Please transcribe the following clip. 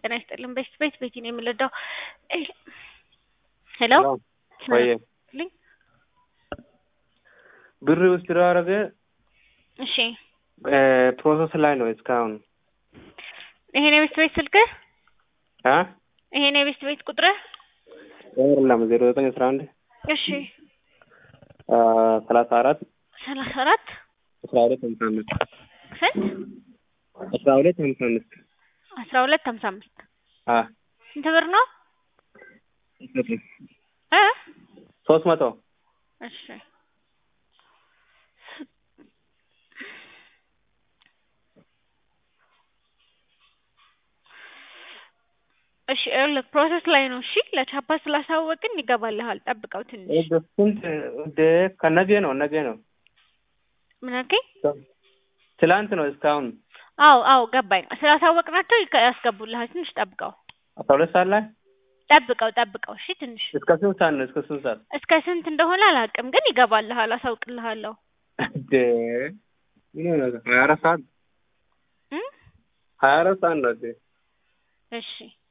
ጤና ይስጥልን። ቤት ቤት ቤት ነው የምንረዳው። ሄሎ ወይ ልኝ ብር ውስጥ አረገ እሺ፣ ፕሮሰስ ላይ ነው እስካሁን ይሄን የቤት ቤት ስልክህ አ ይሄን የቤት ቤት ቁጥርህ አይደለም ዜሮ ዘጠኝ አስራ አንድ እሺ፣ ሰላሳ አራት ሰላሳ አራት አስራ ሁለት ሀምሳ አምስት ስንት አስራ ሁለት ሀምሳ አምስት አስራ ሁለት ሀምሳ አምስት አ ስንት ብር ነው እ ሶስት መቶ እሺ እሺ ይኸውልህ ፕሮሰስ ላይ ነው። እሺ ለቻፓ ስላሳወቅን ይገባልሃል። ጠብቀው ትንሽ። ስንት ወደ ከነገ ነው ነገ ነው ምን አልከኝ? ትላንት ነው እስካሁን አዎ አዎ ገባኝ። ስላሳወቅናቸው ይከ- ያስገቡልሃል። ትንሽ ጠብቀው አስራ ሁለት ሰዓት ላይ ጠብቀው ጠብቀው። እሺ ትንሽ እስከ ስንት ሰዓት ነው? እስከ ስንት ሰዓት? እስከ ስንት እንደሆነ አላውቅም፣ ግን ይገባልሃል። አሳውቅልሃለሁ። እንደ ምን ሆነ? ሀያ አራት ሰዓት እ ሀያ አራት ሰዓት ነው እንዴ? እሺ